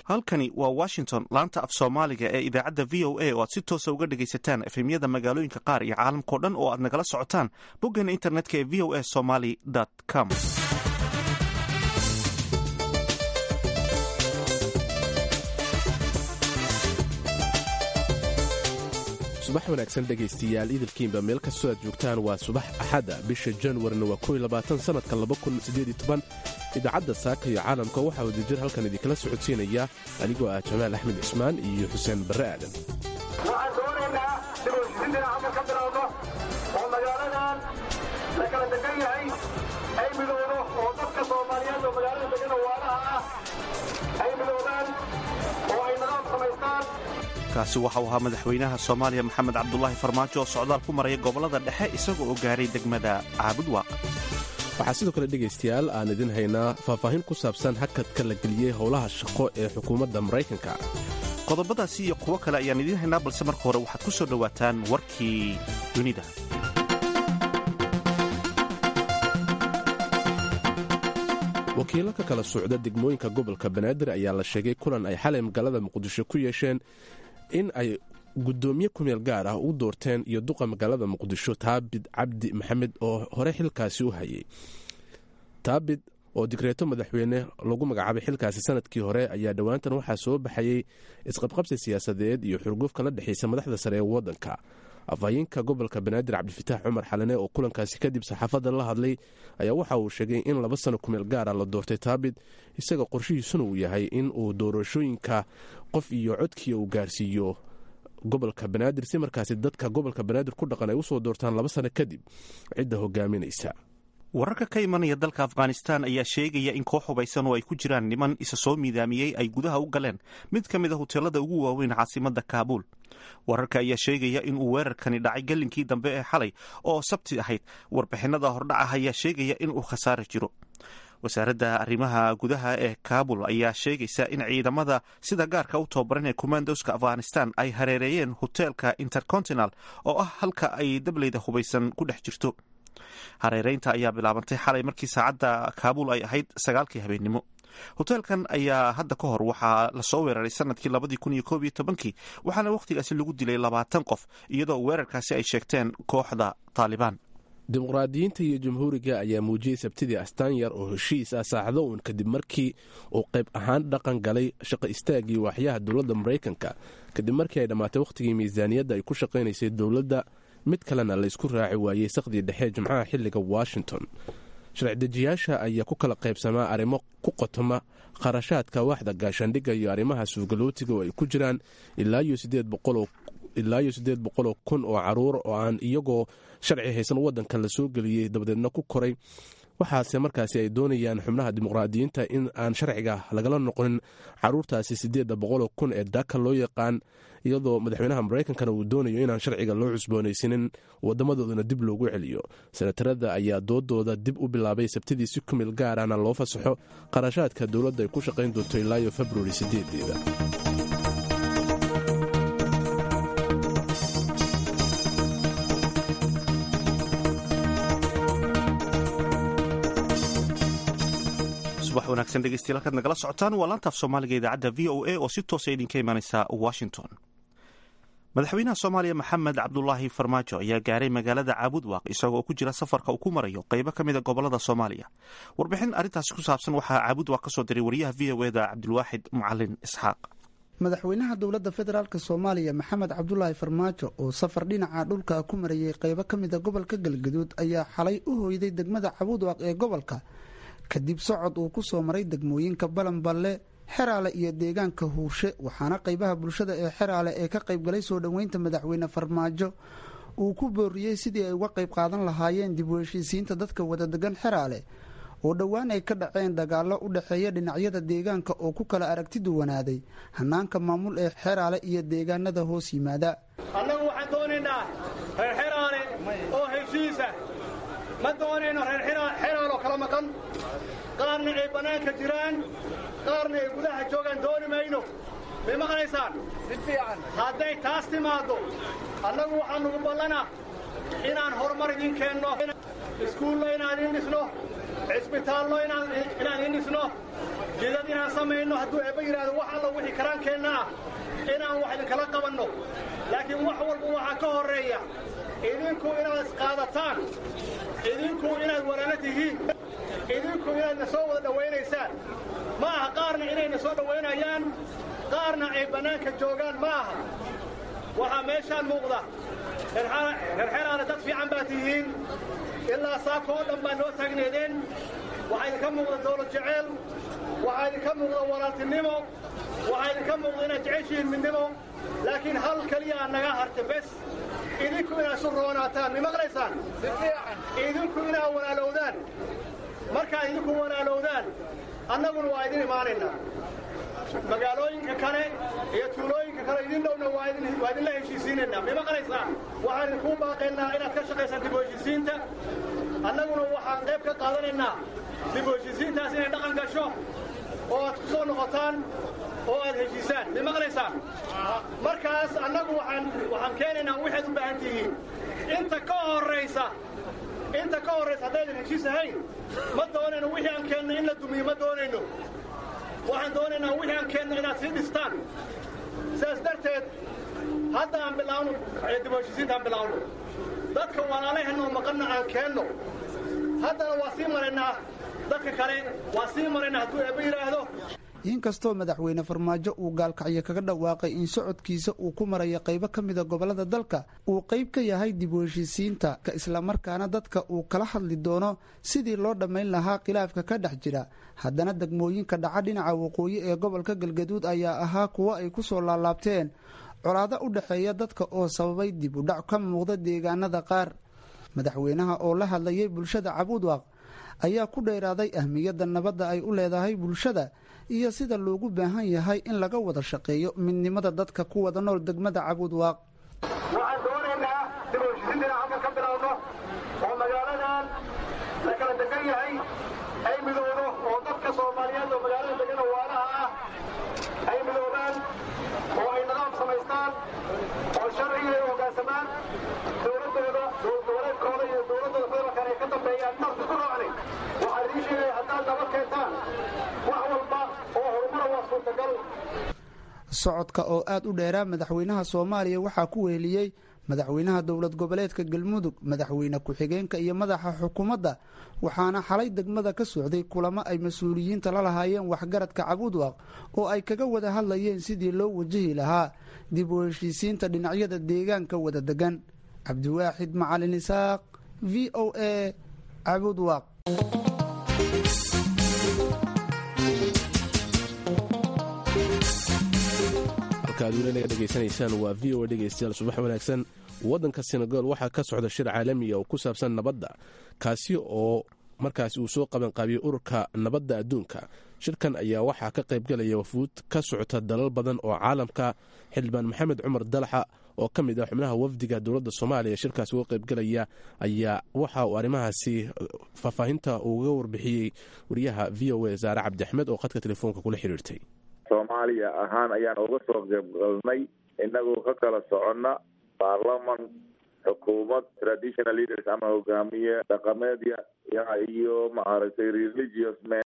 halkani waa washington laanta af soomaaliga ee idaacadda v o a oo aad si toosa uga dhegaysataan efemyada magaalooyinka qaar iyo caalamkao dhan oo aad nagala socotaan boggeena internetka ee v o a somaly com subax wanaagsan dhegaystiyaal idilkiinba meel kastoo aad joogtaan waa subax axada bisha januarina waa kow labaatan sannadka idaacadda saaka iyo caalamka waxaa wadajir halkan idinkala socodsiinaya anigoo ah jamaal axmed cismaan iyo xuseen barre aadan waxaan doonaynaa dibushisin dhinaca ka bilowno oo magaaladan la kala degan yahay ay midowdo oo dadka soomaaliyeed oo magaalada degan oo waalaha ah ay midoobaan oo ay nadaam samaystaan kaasi waxau ahaa madaxweynaha soomaaliya maxamed cabdulaahi farmaajo oo socdaal ku maraya gobollada dhexe isagoo oo gaaray degmada caabudwaaq waxaa sidoo kale dhegaystayaal aan idin haynaa faahfaahin ku saabsan hakadka la geliyey howlaha shaqo ee xukuumadda maraykanka qodobadaasi iyo kuwo kale ayaan idiin haynaa balse marka hore waxaad ku soo dhowaataan warkii dunida wakiilo ka kala socda degmooyinka gobolka banaadir ayaa la sheegay kulan ay xalay magaalada muqdisho ku yeesheen in ay guddoomiye kumeel gaar ah u doorteen iyo duqa magaalada muqdisho taabid cabdi maxamed oo hore xilkaasi u hayay taabid oo digreeto madaxweyne lagu magacaabay xilkaasi sanadkii hore ayaa dhowaantan waxaa soo baxayey isqabqabsi siyaasadeed iyo xurguf kala dhexaysa madaxda sare ee waddanka afhayeenka gobolka banaadir cabdifitaax cumar xalane oo kulankaasi kadib saxaafadda la hadlay ayaa waxa uu sheegay in laba sano kumeel gaara la doortay taabid isaga qorshihiisuna uu yahay in uu doorashooyinka qof iyo codkii uu gaarsiiyo gobolka banaadir si markaasi dadka gobolka banaadir ku dhaqan ay usoo doortaan laba sano kadib cidda hogaaminaysa wararka ka imanaya dalka afghanistan ayaa sheegaya in koox hubaysan oo ay ku jiraan niman isa soo miidaamiyey ay gudaha u galeen mid ka mid a hoteelada ugu waaweyn caasimadda kaabuul wararka ayaa sheegaya in uu weerarkani dhacay gallinkii dambe ee xalay oo sabti ahayd warbixinada hordhaca ayaa sheegaya in uu khasaare jiro wasaaradda arrimaha gudaha ee kaabul ayaa sheegaysa in ciidamada sida gaarka u tababaran ee commandoska afghanistan ay hareereeyeen hoteelka intercontinal oo ah halka ay dableyda hubaysan ku dhex jirto hareereynta ayaa bilaabantay xalay markii saacadda kaabuul ay ahayd sagaalkii habeennimo hoteelkan ayaa hadda ka hor waxaa lasoo weeraray sanadkii labadii kun iyo koob iyo tobankii waxaana wakhtigaasi lagu dilay labaatan qof iyadoo weerarkaasi ay sheegteen kooxda taalibaan dimuqraadiyiinta iyo jamhuuriga ayaa muujiyey sabtidii astaan yar oo heshiis ah saacdo uun kadib markii uu qayb ahaan dhaqan galay shaqo istaagii waaxyaha dowladda maraykanka kadib markii ay dhammaatay wakhtigii miisaaniyadda ay ku shaqaynaysay dowladda mid kalena laysku raaci waayey saqdii dhexe jimcaha xilliga washington sharci-dejiyaasha ayaa ku kala qaybsamaa arrimo ku qotoma kharashaadka waaxda gaashaandhigga iyo arrimaha suugalootiga oo ay ku jiraan ilaa iyo siddeed boqoloo kun oo caruur oo aan iyagoo sharci haysan waddanka la soo geliyey dabadeedna ku koray waxaase markaasi ay doonayaan xubnaha dimuqraadiyiinta in aan sharciga lagala noqonin caruurtaasi siddeedda boqoloo kun ee daaka loo yaqaan iyadoo madaxweynaha maraykankana uu doonayo inaan sharciga loo cusboonaysanin wadamadoodana dib loogu celiyo senatarada ayaa doodooda dib u bilaabay sabtidii si kumil gaarana loo fasaxo qarashaadka dowladda ay ku shaqayn doonto ilaayo februari sideedeeda subax wanaagsan dhegeystayaal halkaad nagala socotaan waa laantaaf soomaaliga idaacadda v o a oo si toosa idinka imanaysa washington madaxweynaha soomaaliya maxamed cabdulaahi farmaajo ayaa gaaray magaalada caabudwaaq isagoo ku jira safarka uu ku marayo qaybo ka mida gobolada soomaaliya warbixin arrintaasi ku saabsan waxaa caabudwaaq ka soo diray wariyaha v o eda cabdilwaaxid macalin isxaaq madaxweynaha dowladda federaalk soomaaliya maxamed cabdulaahi farmaajo oo safar dhinaca dhulka ku marayay qaybo ka mida gobolka galgaduud ayaa xalay u hoyday degmada caabudwaaq ee gobolka kadib socod uu ku soo maray degmooyinka balanballe xeraale iyo deegaanka huurshe waxaana qaybaha bulshada ee xeraale ee ka qaybgalay soo dhoweynta madaxweyne farmaajo uu ku booriyey sidii ay uga qayb qaadan lahaayeen dib u heshiisiinta dadka wadadegan xeraale oo dhowaan ay ka dhaceen dagaallo u dhexeeya dhinacyada deegaanka oo ku kala aragti duwanaaday hanaanka maamul ee xeraale iyo deegaanada hoos yimaada annagu waxaan doonaynaa reer xeraale oo heshiisa ma doonayno reer xeraaloo kala maqan qaarna ay bannaanka jiraan qaarna ay gudaha joogaan dooni mayno may maqlaysaan hadday taas timaaddo annagu waxaan nugu ballanaa inaan horumar idin keenno iskuullo inaan in dhisno cisbitaallo inaan in dhisno jidad inaan samayno hadduu eebba yidhaahdo wax alla wixii karaankeenna ah inaan wax idinkala qabanno laakiin wax walba waxaa ka horreeya idinku inaad isqaadataan idinku inaad walaalo tihiin idinku inaadna soo wada dhowaynaysaan ma aha qaarna inayna soo dhowaynayaan qaarna ay bannaanka joogaan ma aha waxaa meeshaan muuqda xerxeraana dad fiican baa tihiin ilaa saako oo dhan baa noo taagneedeen waxaa idinka muuqda dawlad jeceel waxaa idinka muuqda walaaltinimo waxaa idinka muuqda inaad jeceshihiin midnimo laakiin hal keliyaa naga harta bes idinku inaad isu roonaataan mi maqlaysaan idinku inaad walaalowdaan markaad idinku walaalowdaan annaguna waa idin imaanaynaa magaalooyinka kale iyo tuulooyinka kale idin dhowna waa idinla heshiisiinaynaa mi maqlaysaan waxaan idinkuu baaqaynaa inaad ka shaqaysaan dib u heshiisiinta annaguna waxaan qayb ka qaadanaynaa dib u heshiisiintaas inay dhaqan gasho oo aad ku soo noqotaan oo aad heshiisaan mi maqlaysaan markaas annagu waxaan waxaan keenaynaa waxaad u baahan tihiin inta ka horraysa inta ka horraysa haddaydan heshiis ahayn ma doonayno wixii aan keenno in la dumiyo ma doonayno waxaan doonaynaa wixii aan keenno inaad sii dhistaan sidaas darteed hadda aan bilaawno dib u heshiisiinta aan bilaawno dadka walaalaheenoo maqanna aan keenno haddana waa sii maraynaa dadka kale waa sii maraynaa hadduu eebba yidhaahdo inkastoo madaxweyne farmaajo uu gaalkacyo kaga dhawaaqay in socodkiisa uu ku marayo qaybo ka mida gobollada dalka uu qayb ka yahay dib u heshiisiinta islamarkaana dadka uu kala hadli doono sidii loo dhammayn lahaa khilaafka ka dhex jira haddana degmooyinka dhaca dhinaca waqooyi ee gobolka galgaduud ayaa ahaa kuwo ay ku soo laalaabteen colaado u dhexeeya dadka oo sababay dib u dhac ka muuqda deegaanada qaar madaxweynaha oo la hadlayay bulshada cabuudwaaq ayaa ku dheeraaday ahmiyadda nabadda ay u leedahay bulshada iyo sida loogu baahan yahay in laga wada shaqeeyo midnimada dadka ku wada nool degmada cabuudwaaq waxaan doonaynaa dib u heshiisiinta inaan halkan ka bilowno oo magaaladan la kala degan yahay ay midowdo oo dadka soomaaliyeed oo magaalada degan oo waalaha ah ay midoobaan oo ay nidaam samaystaan oo sharciga ay hoggaansamaan dowladdooda dowladeedkooda iyo dowladdooda federaalkan ay ka dambeeyaan marka ku raacnay waxaan idiin sheegaya haddaad nabad keentaan wax walba oo horumara waa suurtagal socodka oo aad u dheeraa madaxweynaha soomaaliya waxaa ku weheliyey madaxweynaha dowlad goboleedka galmudug madaxweyne ku-xigeenka iyo madaxa xukuumadda waxaana xalay degmada ka socday kulamo ay mas-uuliyiinta la lahaayeen waxgaradka cabuudwaaq oo ay kaga wada hadlayeen sidii loo wajahi lahaa dib u heshiisiinta dhinacyada deegaanka wada degan cabdiwaaxid macalin isaaq v o a cabuudwaaq halkaad weli naga dhegaysanaysaan waa v o a dhegaystayaal subax wanaagsan waddanka senegal waxaa ka socda shir caalamiya oo ku saabsan nabadda kaasi oo markaasi uu soo qabanqaabiyey ururka nabadda adduunka shirkan ayaa waxaa ka qaybgalaya wafuud ka socota dalal badan oo caalamka xildhibaan maxamed cumar dalaxa oo ka mid ah xubnaha wafdiga dowladda soomaaliya shirkaasi uga qaybgalaya ayaa waxa uu arrimahaasi faahfaahinta uga warbixiyey wariyaha v o a saare cabdi axmed oo khadka telefoonka kula xiriirtay soomaaliya ahaan ayaan uga soo qaybgalnay inagoo ka kala soconna baarlaman xukuumad traditional leaders ama hogaamiye dhaqameedya iyo maaragtay religious men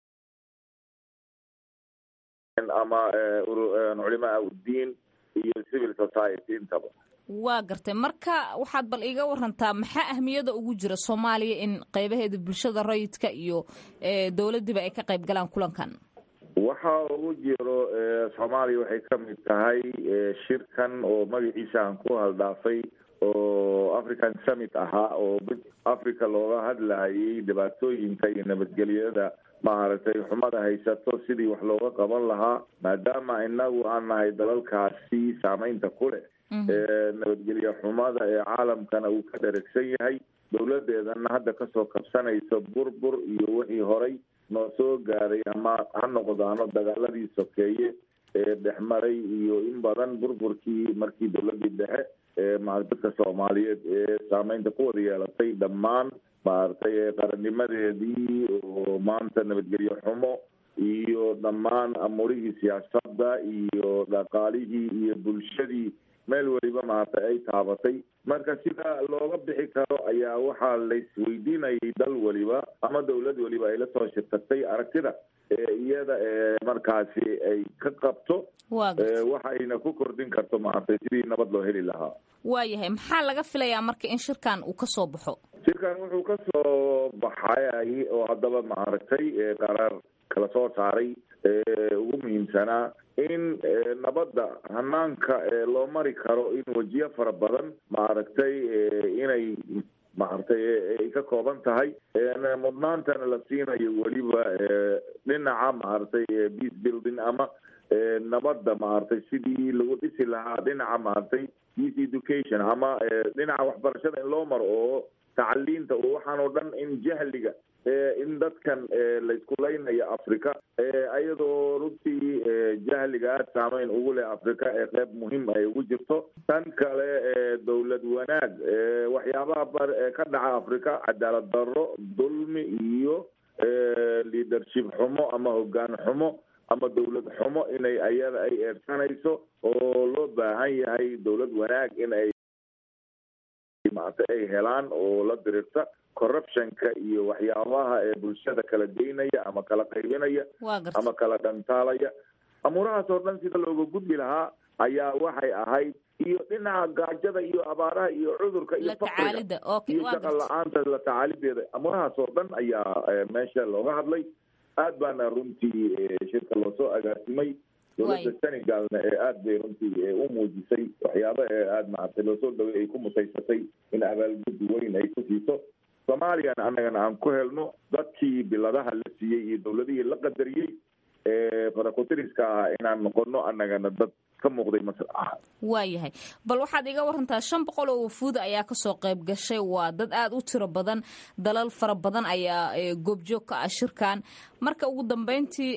ama culimaa uddiin iyo civil society intaba waa gartay marka waxaad bal iiga warantaa maxaa ahmiyada ugu jira soomaaliya in qeybaheeda bulshada rayidka iyo dowladdiiba ay ka qayb galaan kulankan waxa ugu jiro soomaaliya waxay ka mid tahay shirkan oo magaciisa aan ku haldhaafay oo african summit ahaa oo africa looga hadlayay dhibaatooyinka iyo nabadgelyada maaragtay xumada haysato sidii wax looga qaban lahaa maadaama inagu aan nahay dalalkaasi saameynta ku leh nabadgelye xumada ee caalamkana uu ka dheragsan yahay dowladeedana hadda kasoo kabsanayso burbur iyo wixii horay noo soo gaaray ama ha noqdaano dagaaladii sokeeye ee dhexmaray iyo in badan burburkii markii dowladii dhexe ee dadka soomaaliyeed ee saameynta ku wada yeelatay dhammaan maaragtay qarannimadeedii oo maanta nabadgelye xumo iyo dhammaan amurihii siyaasadda iyo dhaqaalihii iyo bulshadii meel weliba maaragtay ay taabatay marka sida looga bixi karo ayaa waxaa laisweydiinayay dal weliba ama dawlad weliba ay la soo shirtatay aragtida iyada markaasi ay ka qabto waxayna ku kordhin karto maaragtay sidii nabad loo heli lahaa waayahay maxaa laga filayaa marka in shirkan uu ka soo baxo shirkan wuxuu ka soo baxay oo haddaba maaragtay qaraar kala soo saaray ugu muhiimsanaa in nabadda hanaanka loo mari karo in wejiyo fara badan maaragtay inay maaragtay ay ka kooban tahay mudnaantana la siinayo weliba dhinaca maaragtay peace building ama nabadda maaragtay sidii lagu dhisi lahaa dhinaca maaragtay peace education ama dhinaca waxbarashada in loo maro oo tacaliinta oo waxaan oo dhan in jahliga in dadkan laysku laynayo africa ayadoo runtii jahliga aada saameyn ugu leh africa ee qeyb muhiim ay ugu jirto tan kale dowlad wanaag waxyaabaha ka dhaca africa cadaalad darro dulmi iyo leadership xumo ama hogaan xumo ama dawlad xumo inay ayada ay eersanayso oo loo baahan yahay dawlad wanaag in ay maarta ay helaan oo la dirirta corruptionka iyo waxyaabaha ee bulshada kala geynaya ama kala qaybinaya ama kala dhantaalaya amuurahaas oo dhan sida looga gudbi lahaa ayaa waxay ahayd iyo dhinaca gaajada iyo abaaraha iyo cudurka iyo fakriga iyo shaqa la-aanta la tacaalideeda amuurahaas oo dhan ayaa meesha looga hadlay aad baana runtii shirka loosoo agaasimay dowladda senegalna ee aada bay runtii u muujisay waxyaaba ee aada maaragtay loosoo dhaway ay ku mutaysatay in abaalgudi weyn ay ku siiso soomaaliyana annagana aan ku helno dadkii biladaha la siiyey iyo dawladihii la qadariyey farakutiriska ahaa inaan noqono annagana dad ka muuqday masr ah waayahay bal waxaad iga warantaa shan boqol oo wafuuda ayaa kasoo qayb gashay waa dad aada u tiro badan dalal fara badan ayaa goobjoog ka ah shirkan marka ugu dambeyntii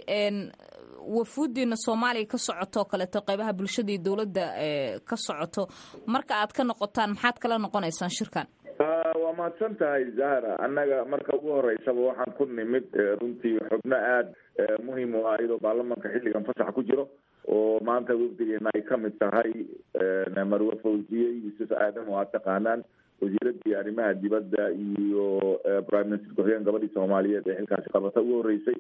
wafuudiina soomaaliya ka socoto kaleeto qeybaha bulshada iyo dowladda ka socoto marka aad ka noqotaan maxaad kala noqonaysaan shirkan waa mahadsan tahay zahra annaga marka ugu horeysaba waxaan ku nimid runtii xubno aada muhiim u ah iyadoo baarlamanka xilligan fasax ku jiro oo maanta wafdigeena ay kamid tahay marwe fawziye yuusuf aadam oo aad taqaanaan wasiiradii arrimaha dibadda iyo prime minister ku-xigeen gabadhii soomaaliyeed ee xilkaasi qabata ugu horeysay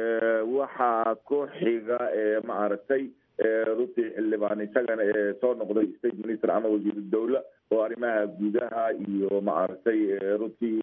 waxaa ku xiga ma aragtay runtii xildhibaan isagana ee soo noqday state minister ama wasiiru dawla oo arrimaha gudaha iyo maaragtay runtii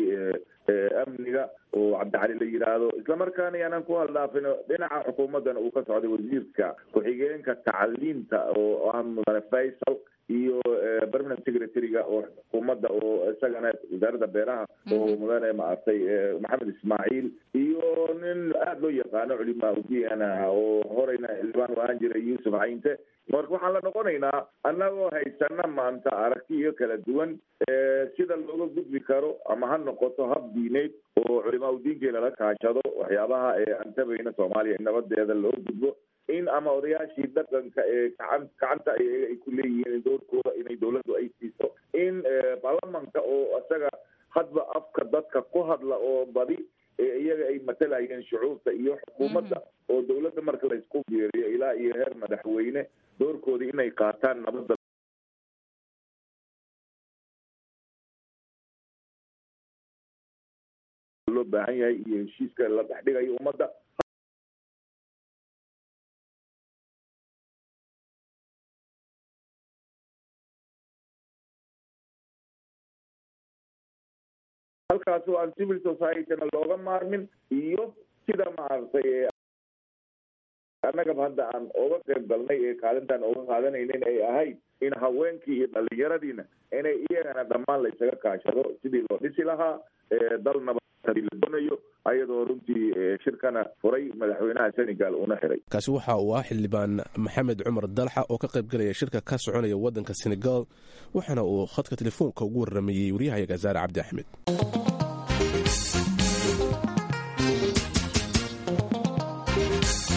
amniga oo cabdicali la yidhaahdo islamarkaana yaanan ku haldhaafino dhinaca xukuumaddana uu ka socday wasiirka ku-xigeenka tacliinta oo ah mudane faysal iyo permanent secretary-ga oo xukuumadda oo isagana wasaaradda beeraha oo mudane maaragtay maxamed ismaaciil iyo nin aada loo yaqaano culimaa udiana oo horeyna xildhibaan u ahaan jiray yuusuf cayinte marka waxaan la noqonaynaa annagoo haysana maanta aragtiyo kala duwan sida looga gudbi karo ama ha noqoto hab diineed oo culimaa udiinkii lala kaashado waxyaabaha eeantabayna soomaaliya in nabadeeda loo gudbo in ama odayaashii dhaqanka ee gacan gacanta ayaga ay ku leeyihiin doorkooda inay dawladdu ay siiso in baarlamanka oo isaga hadba afka dadka ku hadla oo badi iyaga ay matalayeen shucuurta iyo xukuumadda oo dawladda marka laysku biiriyo ilaa iyo heer madaxweyne doorkoodii inay qaataan nabadda loo baahan yahay iyo heshiiska la dhexdhigayo ummadda halkaas oo aan civil society-na looga maarmin iyo sida maaragtay annagaba hadda aan oga qayb galnay ee kaalintaan oga qaadanaynin ay ahayd in haweenkii iyo dhalinyaradiina inay iyagana dhammaan la isaga kaashado sidii loo dhisi lahaa dal nabadii la doonayo ayadoo runtii shirkana furay madaxweynaha senegal una xiray kaasi waxa uu ah xildhibaan maxamed cumar dalxa oo ka qayb galaya shirka ka soconaya waddanka senegal waxaana uu khadka telefoonka ugu warramayey waryahayaga zaare cabdi axmed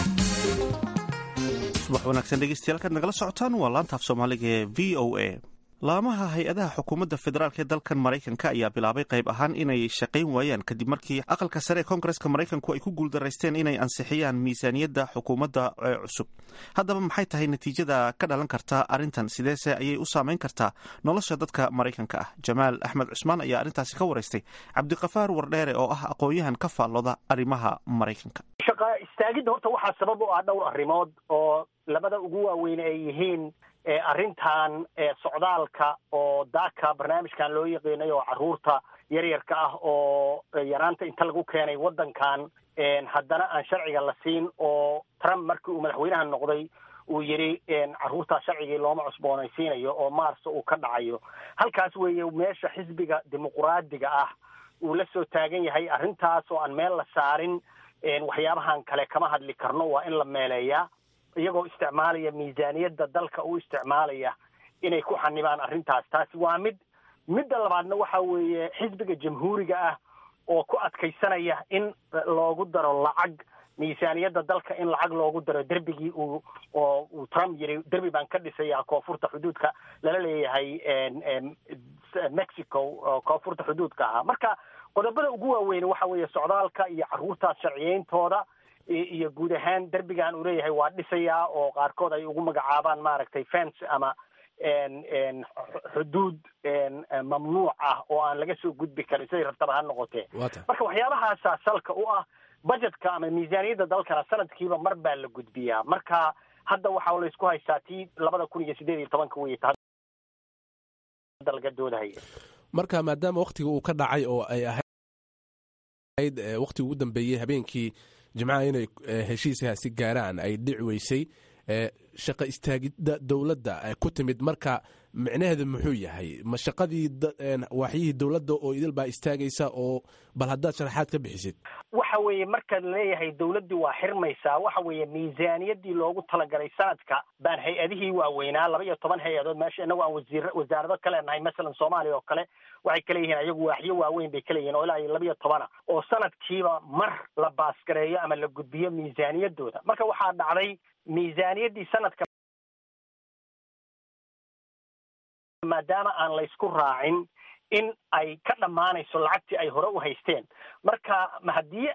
subax wanaagsan dhegeystayaal kaad nagala socotaan waa laantaaf soomaaliga ee v o a laamaha hay-adaha xukuumadda federaalk ee dalkan maraykanka ayaa bilaabay qayb ahaan inay shaqayn waayaan kadib markii aqalka sare ee koongareska maraykanku ay ku guuldaraysteen inay ansixiyaan miisaaniyadda xukuumadda ee cusub haddaba maxay tahay natiijada ka dhalan karta arrintan sideese ayay u saameyn kartaa nolosha dadka maraykanka ah jamaal axmed cusmaan ayaa arrintaasi ka waraystay cabdiqafaar wardheere oo ah aqoon-yahan ka faallooda arrimaha maraykanka shaqa istaagidda horta waxaa sabab u ah dhowr arrimood oo labada ugu waaweyn ay yihiin arrintan socdaalka oo daaka barnaamijkan loo yaqiinay oo carruurta yaryarka ah oo yaraanta inta lagu keenay waddankan haddana aan sharciga la siin oo trump markii uu madaxweynaha noqday uu yidhi carruurtaa sharcigii looma cusboonaysiinayo oo maarsa uu ka dhacayo halkaas weeye meesha xisbiga dimuquraadiga ah uu la soo taagan yahay arrintaas oo aan meel la saarin waxyaabahan kale kama hadli karno waa in la meeleeyaa iyagoo isticmaalaya miisaaniyadda dalka u isticmaalaya inay ku xanibaan arrintaas taasi waa mid midda labaadna waxa weeye xisbiga jamhuuriga ah oo ku adkaysanaya in loogu daro lacag miisaaniyadda dalka in lacag loogu daro derbigii uu oo uu trump yidhi derbi baan ka dhisayaa koonfurta xuduudka lala leeyahay mexico oo koonfurta xuduudka ahaa marka qodobada ugu waaweyn waxa weeye socdaalka iyo carruurtaas sharciyeyntooda iyo guud ahaan derbigan uu leeyahay waa dhisayaa oo qaarkood ay ugu magacaabaan maaragtay fence ama xuduud mamnuuc ah oo aan laga soo gudbi karin siday rabtaba ha noqotee marka waxyaabahaasa salka u ah budgetka ama miisaaniyadda dalkana sanadkiiba mar baa la gudbiyaa marka hadda waxaa laysku haystaa tii labada kun iyo sideed iyo tobanka wey hadda laga doodahaya marka maadaama waktiga uu ka dhacay oo ay ahayd waktigii ugu dambeeyey habeenkii jimcaha inay heshiiskaasi gaaraan ay dhici weysay shaqa istaagidda dowladda ku timid marka micnaheedu muxuu yahay ma shaqadii waaxyihii dowladda oo idil baa istaagaysa oo bal haddaad sharaxaad ka bixisid waxa weeye markaad leeyahay dowladdii waa xirmaysaa waxa weeye miisaaniyaddii loogu talagalay sanadka baan hay-adihii waaweynaa laba iyo toban hay-adood meesha inagu aan wasiir wasaarado ka leenahay masalan soomaaliya oo kale waxay ka leeyihiin ayagu waaxyo waaweyn bay ka leeyihin oo ilaa iyo laba iyo tobana oo sanadkiiba mar la baasgareeyo ama la gudbiyo miisaaniyaddooda marka waxaa dhacday miisaaniyaddii sanadka maadaama aan laysku raacin in ay ka dhammaanayso lacagtii ay hore u haysteen marka haddii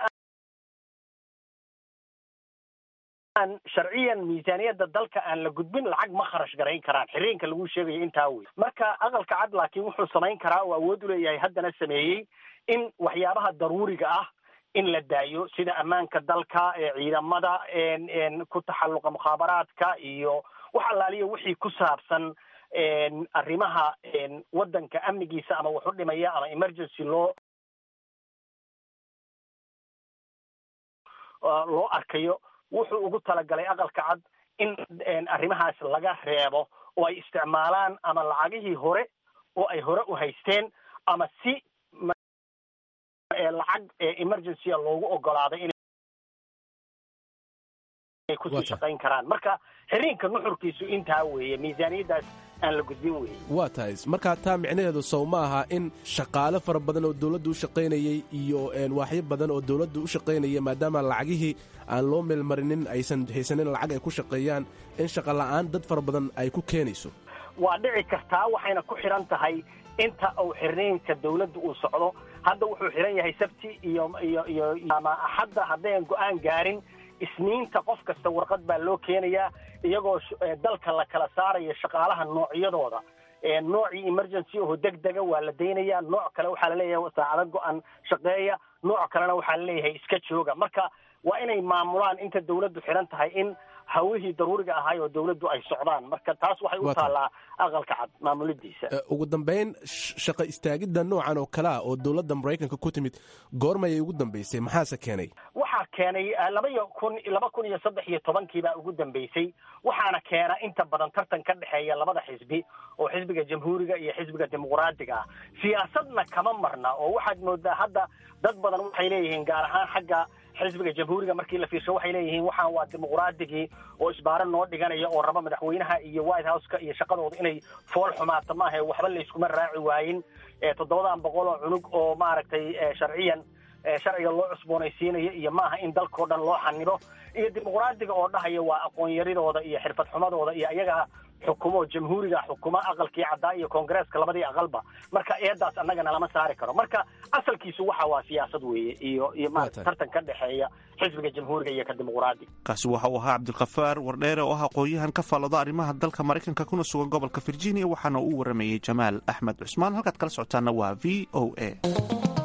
aan sharciyan miisaaniyadda dalka aan la gudbin lacag ma kharash garayn karaan xiriinka lagu sheegayo intaa wey marka aqalka cad laakiin wuxuu samayn karaa oo awood u leeyahay haddana sameeyey in waxyaabaha daruuriga ah in la daayo sida ammaanka dalka ciidamada ku taxalluqa mukhaabaraadka iyo wax allaaliya wixii ku saabsan arrimaha waddanka amnigiisa ama wax u dhimaya ama emergency loo loo arkayo wuxuu ugu talagalay aqalka cad in arrimahaas laga reebo oo ay isticmaalaan ama lacagihii hore oo ay hore u haysteen ama si lacag emergencya loogu ogolaaday inay kusii shaqayn karaan marka xiriinka nuxurkiisu intaa weeye miisaaniyaddaas aan la gudbin weye waa tahay marka taa micnaheedu sow ma aha in shaqaale fara badan oo dowladda u shaqaynayey iyo waaxyo badan oo dowladda u shaqaynaya maadaama lacagihii aan loo meelmarinin aysan haysanin lacag ay ku shaqeeyaan in shaqa la'aan dad fara badan ay ku keenayso waa dhici kartaa waxayna ku xidhan tahay inta uu xirniinka dawladda uu socdo hadda wuxuu xidhan yahay sabti iyo iyo iyo ama axadda haddayan go-aan gaarin isniinta qof kasta warqad baa loo keenayaa iyagoo dalka la kala saarayo shaqaalaha noocyadooda noocii emergency oo deg dega waa la daynayaa nooc kale waxaa laleeyahay saacado go-an shaqeeya nooc kalena waxaa laleeyahay iska jooga marka waa inay maamulaan inta dawladdu xidhan tahay in hawihii daruuriga ahaay oo dawladdu ay socdaan marka taas waxay u taallaa aqalka cad maamulidiisa ugu dambayn shaqa istaagidda noocan oo kale ah oo dowladda maraykanka ku timid goormayay ugu dambaysay maxaase keenay waxaa keenay laba iyo kun laba kun iyo saddex iyo tobankii baa ugu dambaysay waxaana keena inta badan tartan ka dhexeeya labada xisbi oo xisbiga jamhuuriga iyo xisbiga dimuqraadiga ah siyaasadna kama marna oo waxaad moodaa hadda dad badan waxay leeyihiin gaar ahaan xagga xisbiga jamhuuriga markii la fiirsho waxay leeyihiin waxaan waa dimuqraadigii oo isbaaro noo dhiganaya oo raba madaxweynaha iyo white houseka iyo shaqadooda inay fool xumaato maaha waxba layskuma raaci waayin toddobadan boqol oo cunug oo maaragtay sharciyan sharciga loo cusboonaysiinayo iyo maaha in dalkao dhan loo xanibo iyo dimuqraadiga oo dhahaya waa aqoon yaridooda iyo xirfad xumadooda iyo ayagaa xukumo jamhuuriga xukuma aqalkii caddaa iyo koongareeska labadii aqalba marka eedaas annagana lama saari karo marka asalkiisu waxa waa siyaasad weeye iyo iyo maarata tartan ka dhexeeya xisbiga jamhuuriga iyo ka dimuqraadi kaasi waxa uu ahaa cabdilkhafaar wardheere oo ah aqoon-yahan ka faallada arrimaha dalka maraykanka kuna sugan gobolka virginia waxaana uu waramayey jamaal axmed cusmaan halkaad kala socotaana waa v o a